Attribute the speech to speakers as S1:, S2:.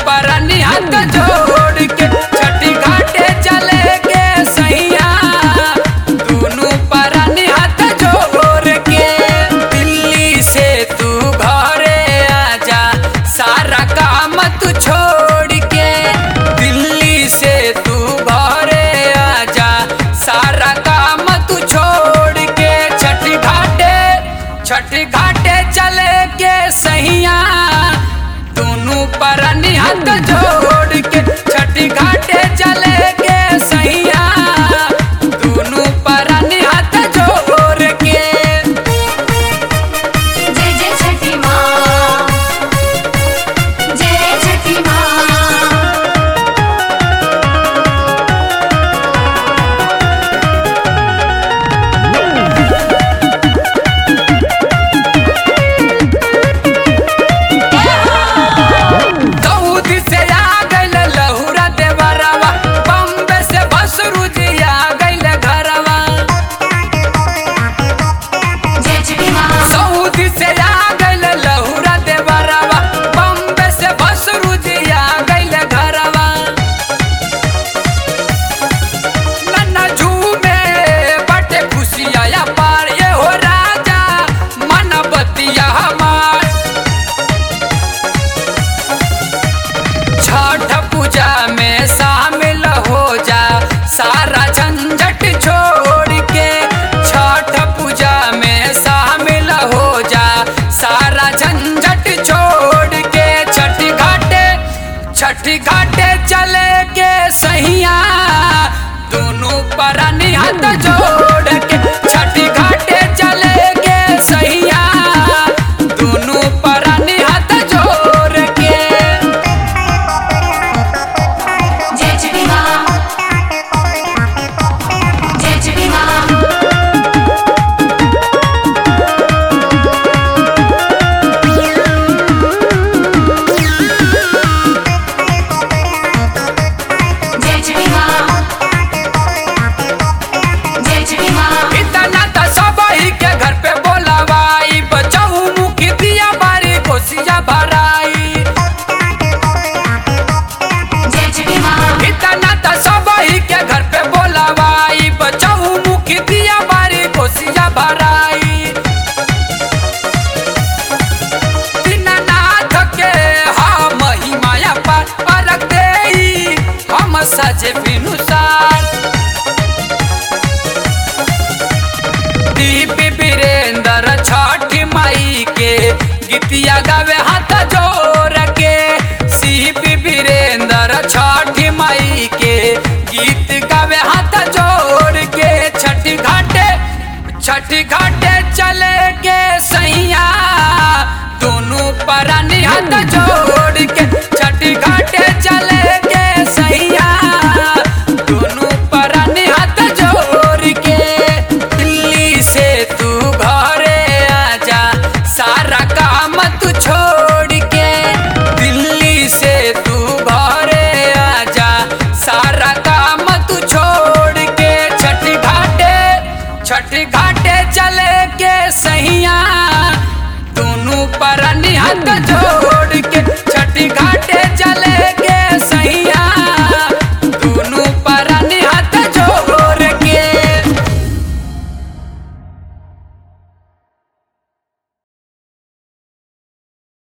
S1: परनी हाथ जोड़ के छठी घाटे चले के सैया दोनों परनी हाथ जोड़ के दिल्ली से तू घरे आजा सारा काम तू छोड़ के दिल्ली से तू घरे आजा सारा काम तू छोड़ के छठी घाटे छठी घाटे चले के सैया दोनों परनी हाथ जोड़ के छठी घाटे चले के सैया दोनों परनी हाथ जोड़ के
S2: जय जय छठी माँ जय छठी माँ
S1: दाऊद से आ गइल लहुरा देवरवा बम्बे से बसरू जी आ गइल घरवा
S2: जय छठी माँ
S1: सऊदी से आ गइल लहुरा देवरवा बम्बे से बसरू जी आ गइल घरवा नन्ना झूमे बटे खुशिया पार ये हो राजा मन बतिया हमार छठ पूजा में शामिल हो जा सारा झंझट छोड़ के छठ पूजा में शामिल हो जा सारा झंझट छोड़ के छठी घाटे छठी घाटे चले के सैया दोनों परनी हाथ जोड़ के छठी घाटे चले के सैया दोनों परनी हाथ जोड़ के
S2: जय छठी माँ जय छठी माँ जय छठी माँ जय छठी माँ
S1: इतना तो सब ही के घर पे बोलावाई बचाऊ मुखी दिया बारी कोसिया भराई
S2: जय छठी माँ
S1: इतना तो सब ही के घर पे बोलावाई बचाऊ मुखी दिया बारी कोसिया भराई दीनानाथ के हम महिमाया पर अलग देई हम सजे बिनुसार दीप वीरेंद्र छठ माई के गीतिया गावे हाथ जोड़ के सीप वीरेंद्र छठ माई के गीत गावे हाथ जोड़ के छठी घाटे छठी घाटे चले के सैया दोनों परनी हाथ जोड़ के छठी घाटे चले के सैया दोनों परनी हाथ जोड़ के दिल्ली से तू घरे आजा सारा काम तू छोड़ के दिल्ली से तू घरे आजा सारा काम तू छोड़ के छठी घाटे छठी घाटे चले के सैया दोनों परनी हाथ जोड़